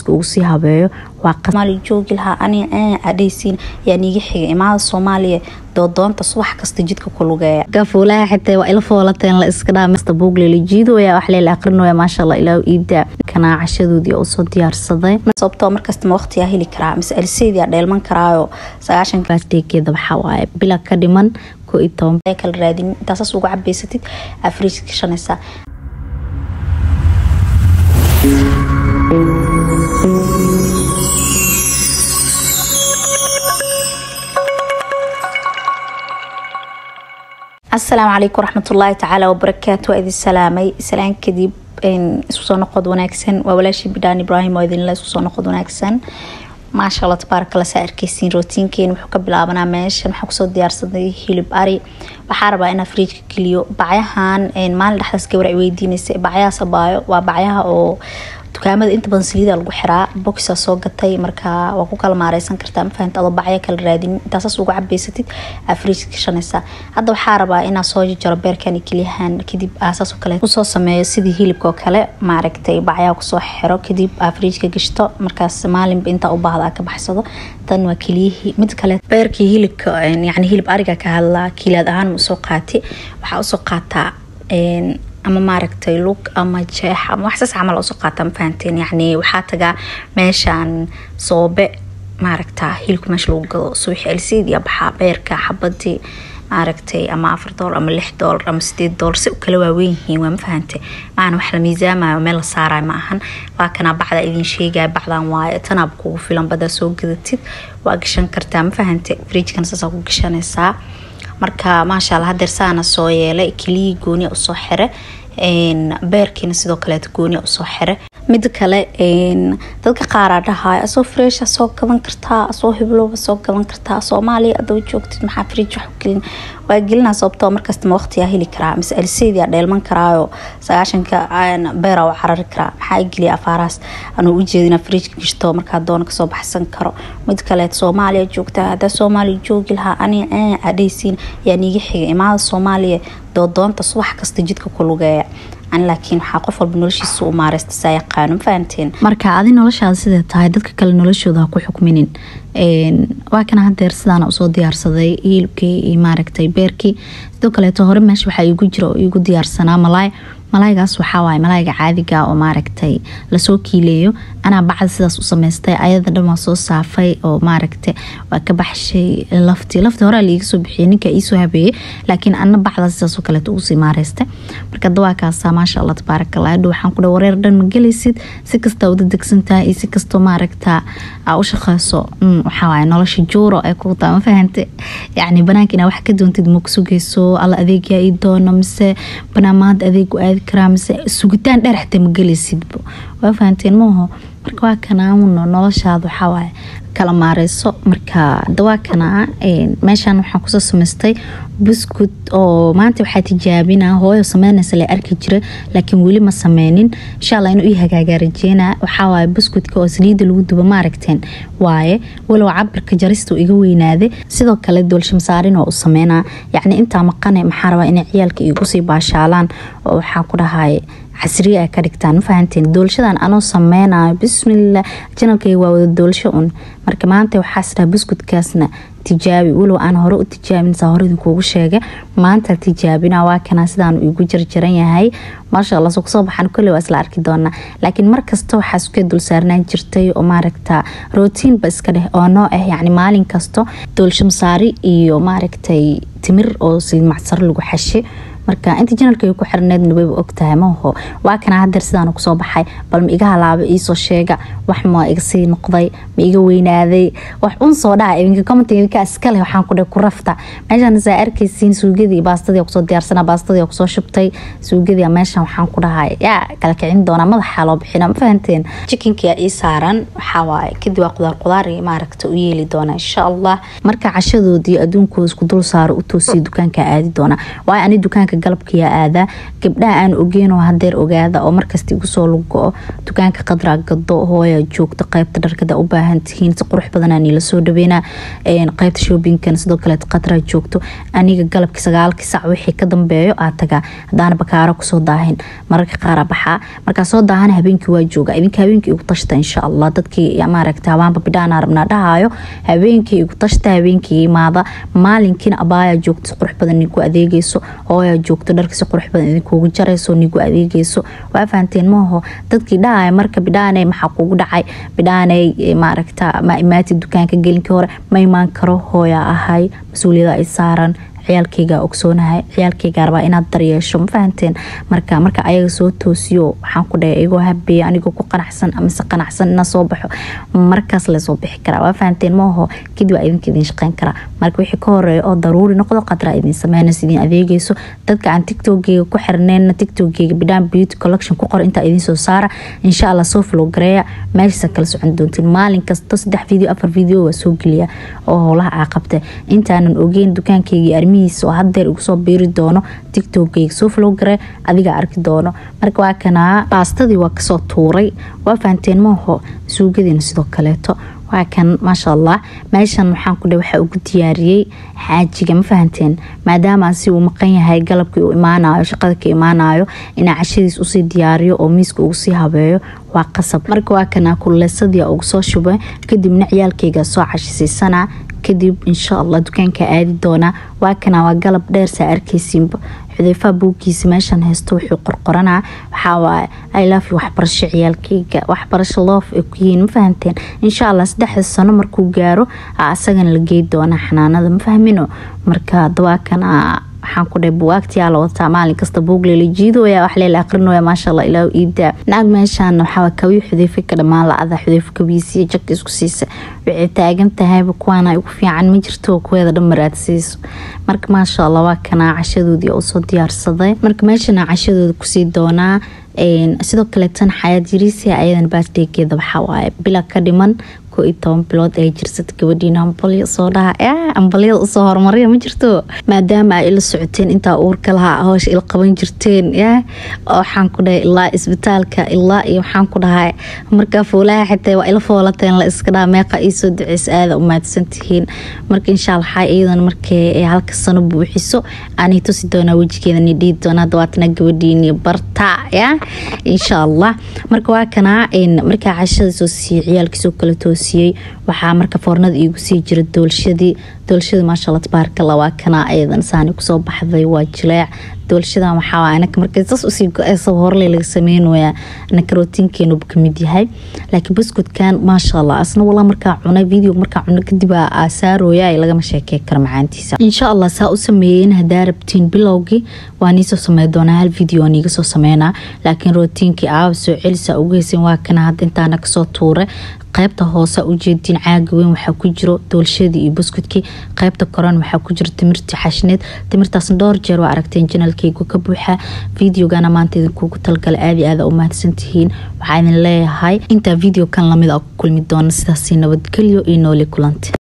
fridjka ugu sii habeeyo waa soomaaliya joogi lahaa ani adhaysiin yaa niiga xiga imaada soomaaliya doodoonta subax kasta jidka ku lugeeya gafuulaha xitaa waa ila foolateen la iska dhaa masta buugle la jiidooya wax leela aqrinooya maasha allah ilaahu iida kanaa cashadoodii oo soo diyaarsaday sababtoo markasta ma waqtiyaa heli karaa mise aliseedia dheelman karaayo sagaashan baasdeegeeda waxaa waaye bila ka dhiman koo iyo toban kala raadin intaasaas ugu cabaysatid afriiska gashanaysaa asalaamu calaykum waraxmatullaahi tacaala wabarakaatu waa idin salaamay salaan kadib isku soo noqod wanaagsan waa walaashii bidhaan ibraahim oo idinla isku soo noqod wanaagsan maasha allah tabaaraka alla saa arkeysiin rootiinkeena wuxuu ka bilaabanaa meeshan waxaa kusoo diyaarsaday hilib ari waxaa rabaa inaa fridjka geliyo bacyahan maalin dhexdaas gabar ay weydiinaysa bacyaha sabaayo waa bacyaha oo dukaamada inta badan saliida lagu xiraa boxaa soo gatay marka waa ku kala maareysan kartaa mafahanta adoo bacyo kala raadin intaasaas ugu cabaysatid aa fridjka gashanaysaa hadda waxaa rabaa inaa soo jaro beerkan iyo keliyahan kadib aasaas oo kale kusoo sameeyo sidii hilibka oo kale maaragtay bacyaha kusoo xiro kadib aa fridjka gashto markaas maalinba intaa u baahda aa ka baxsado tan waa keliyihii mid kale beerkii hilibka yani hilib ariga ka hadlaa kiilaad ahaan usoo qaati waxaa usoo qaataa ama maaragtay lug ama jeex ama waxsaas camal usoo qaata ma fahanteen yacni waxaa tagaa meeshaan soobe maaragta hilibka meesha lagu gado subaxi alsiidiya baxaa beerka xabadii maaragtay ama afar doolar ama lix doolar ama sideed doolar si u kala waaweyn yihiin waa ma fahante maana wax la miisaamayo meel la saarayo ma ahan waa kanaa bacda idin sheegaya bacdan waaye tanaaba kugu filan badaa soo gadatid waa gashan kartaa ma fahante fridjkana saasaa ku gashanaysaa marka maasha alla hadeer saana soo yeelay keliyii gooniya usoo xire beerkiina sidoo kaleeta gooniya usoo xire mida kale dadka qaaraa dhahaay asoo freesha soo gadan kartaa asoo hiblooba soo gadan kartaa soomaaliya adoo joogtid maxaa fridj wax gelin waa gelinaa sababtoo markasta ma waqtiyaa heli karaa mise aliseedia dheelman karaayo sagaashanka beera u carari karaa maxaa geliya afaarahaas anuu ujeedina fridjka gashto markaa doona kasoo baxsan karo mid kaleet soomaaliya joogtaa hadaa soomaaliya joogi lahaa ani adhaysiin yaa niiga xiga imaada soomaaliya doodoonta subax kasta jidka ku lugeeya laakiin waxaa qof walba noloshiisa u maareysta saa yaqaano ma fahanteen marka adi noloshaada sidee tahay dadka kale noloshooda ha ku xukminin waa kana hadeer sidaana usoo diyaarsaday hilibkii iyo maaragtay beerkii sidoo kaleeto hore meesha waxaa iigu jira oo iigu diyaarsanaa malaay malaaygaas waxaa waaye malaayga caadiga oo maaragtay lasoo kiileeyo anaa bacda sidaas u samaystay ayada dhan waa soo saafay oo maaragta waa ka baxshay laftii laftii horea laiga soo bixiyay ninka iisoo habeeyey laakiin ana bacda sidaasoo kaleeto ugusii maareystay marka dawaakaasa maasha allah tabaaraka allah hadhow waxaan ku dha wareer dhan ma gelaysid si kastaa wada degsantahay iyo si kastoo maaragta aa u shaqeyso waxaa waaye nolosha juuro ee ku taa ma fahante yacni banaanka inaa wax ka doontid ma kusugeyso alla adeegyaa ii doono mise banaamaada adeegu aadi karaa mise sugitaan dheer xitaa ma gelaysidba waa fahanteen maaho marka waa kanaamuno noloshaada waxawaaye kala maareyso marka dawaakanaa meeshan waxaan kusoo samaystay buskud oo maanta waxaa tijaabina hooyo sameynaysa la arki jira laakiin weli ma sameynin insha allah inuu ii hagaagaa rajeena waxawaaye buskudka oo saliida lagu duba maaragteen waaye walow cabirka jarista iga weynaaday sidoo kale doolshamsaarin oo u sameynaa yacni intaa maqane maxaa rabaa inay ciyaalka igu sii baashaalaan oo waxaa ku dhahay casriye ay ka dhigtaan ma fahanteen doolshadan anoo sameynayo bismillah janalkayga waa wada doolsho un marka maanta waxaas dhaha buskudkaasna tijaabi walow aan hore u tijaabin saa hore idinkuugu sheega maanta tijaabina waa kanaa sidaan igu jarjaran yahay maasha allah soo kusoo baxan kolley waa isla arki doonaa laakiin markasta waxaa iska dul saarnaan jirtay oo maaragta rootiinba iska dheh oo noo ah yacni maalin kasto doolshamsaari iyo maaragtay timir oo saliid macsaro lagu xashe marka inta janalkayga ku xirneedna wayba ogtahay maho waa kana hadeer sidaan kusoo baxay bal ma iga halaaba iisoo sheega wax ma iga sii noqday ma iga weynaaday wax un soo dhaha idinka comment idinka iskale waxaan ku ku rafta meeshaan saa arkaysiin suugadii baastadii kusoo diyaarsana baastadii kusoo shubtay suugadii meeshan waxaan ku dhahay yaa kala kicin doonaa madaxa loo bixina ma fahanteen chickenkia ii saaran waxaa waaye kadib waa qudaar qudaar iyo maaragta u yeeli doona insha allah marka cashadoodii adduunkooda isku dul saaro u toosiyo dukaanka aadi doona waayo ani dukaanka dukaanka galabkiyaa aadaa gabdhaha aan ogeyn oo hadeer ogaada oo markasta igu soo lugo dukaanka qadraa gado hooya joogto qeybta dharkada u baahan tihiin si qurux badanaa niila soo dhaweynaa qeybta shoobinkan sidoo kale qadraa joogto aniga galabkii sagaalkii sac wixii ka dambeeyo aa tagaa hadaana bakaaro kusoo daahin mararka qaara baxaa markaa soo daahana habeenkii waa jooga idinka habeenkii igu tashta insha allah dadkii maaragta habaanba bidhaana rabnaa dhahayo habeenkii igu tashta habeenkii imaada maalinkiina abaayaa joogto si qurux badan nigu adeegeyso hooyaa joogto dharka si qurux badan idinkuugu jarayso nigu adeegeyso waa fahanteen maaho dadkii dhahaya marka bidhaaney maxaa kugu dhacay bidhaaney maaragta ma imaati dukaanka gelinkii hore ma imaan karo hooyaa ahay mas-uuliyada ay saaran ciyaalkeyga ogsoonahay ciyaalkeyga rabaa inaad daryeesho ma fahanteen marka marka ayaga soo toosiyo waxaan ku dhahay igoo habeeya anigoo ku qanacsan amase qanacsan ina soo baxo markaas lasoo bixi karaa waa fahanteen maaho kadib waa idinka idin shaqeyn karaa marka wixii ka horeeya oo daruuri noqdo qadraa idin sameynaysa idin adeegeyso dadka aan tiktokgeyga ku xirneyna tiktokgeyga bidhaan beauty collection ku qor intaa idin soo saara insha allah soo flow gareeya meeshaasa kala socon doontiin maalin kasta saddex video afar video waa soo geliya oo howlaha aa qabta intaanan ogeyn dukaankeygii armi oo hadeer igu soo biiri doono tiktokgeyga soo flow gare adigaa arki doono marka waa kanaa baastadii waa kasoo tuuray waa fahanteen maaho suugadiina sidoo kaleeto waa kan maasha allah meeshan waxaan ku dhe waxaa ugu diyaariyey xaajiga ma fahanteen maadaama si uu maqan yahay galabkii uu imaanayo shaqada ka imaanayo inaa cashadiis usii diyaariyo oo miiska ugu sii habeeyo waa qasab marka waa kanaa kuleysadii ugu soo shubay kadibna ciyaalkeyga soo cashisiisana kadib insha allah dukaanka aadi doonaa waa kana waa galab dheer saa arkeysiinba xudeyfaha buuggiisa meeshan haysto wuxuu qorqoranaa waxaawaaye ilaafi waxbarasho ciyaalkeyga waxbarasho loof ay ku yihiin ma fahanteen insha allah saddexda sano markuu gaaro asagana la gey doonaa xanaanada ma fahmino marka dawaakan waxaan ku dhahay buwaagtiyaa la wataa maalin kasta buug leela jiidooya wax leela aqrinooya maasha allah ilaahu iidaa naag meeshaan waxaa kawii xudeyfa ka dhammaan la-ada xudeyfa kabiisiya jag isku siisa waxay taagan tahayba kuwaana ugu fiican ma jirto kuweeda dhan maraadsiiso marka maasha allah waa kanaa cashadoodii usoo diyaarsaday marka meeshana cashadooda kusii doonaa sidoo kaleetan xayaad yariisia ayadan baasdheegeeda waxawaaye bila ka dhiman ko iyo toban bilood ay jirsata gabadhiina ambalyo soo dhaha ambalyada usoo horumariya ma jirto maadaama ay ila socoteen intaa uurka lahaa howsha ila qaban jirteen ya waxaan ku dhahay ilaa isbitaalka ilaa iyo waxaan ku dhahay markaa foolaha xitaa waa ila foolateen la iska dhaha meeqa iisoo duceysa aada u mahadsan tihiin marka insha allah waxaa iyadan markay halka sano buuxiso aanay tusi doonaa wejigeeda ni dhihi doonaa dawaatana gabadhiini barta ya insha allah marka waa kanaa markaa cashada soo siiyey ciyaalkiisoo kala toosiyey waxaa marka foornada iigu sii jira doolshadii doolshada maasha allah tabaarkalla waa kanaa ayadan saani kusoo baxday waa jileec doolshadan waxaa anaka markay saas usii go-eysa horle laga sameynaya anaka rootiinkeenuba kamid yahay laakiin buskudkan maasha allah asna walaa markaa cunay video markaa cunay kadib aasaarooya ay lagama sheekey karo macaantiisa insha allah saa u sameeyeen hadaa rabtiin bilowgii waa niisoo samey doonaa hal video niiga soo sameynaa laakiin rootiinkii aaba soo celisa ugu heysan waa kana hadda intaana kasoo tuuray qaybta hoose ujeediin caaga weyn waxaa ku jiro doolshadii iyo buskudkii qaybta koran waxaa ku jiro timirtii xashneed timirtaasna dhowr jeer waa aragteen janalkeygu ka buuxa videogana maanta idinkuugu talgala aadi aada u mahadsantihiin waxaa idin leeyahay intaa video kan lamid a ku kulmi doona sidaasi nabadgelyo iyo nooli kulanti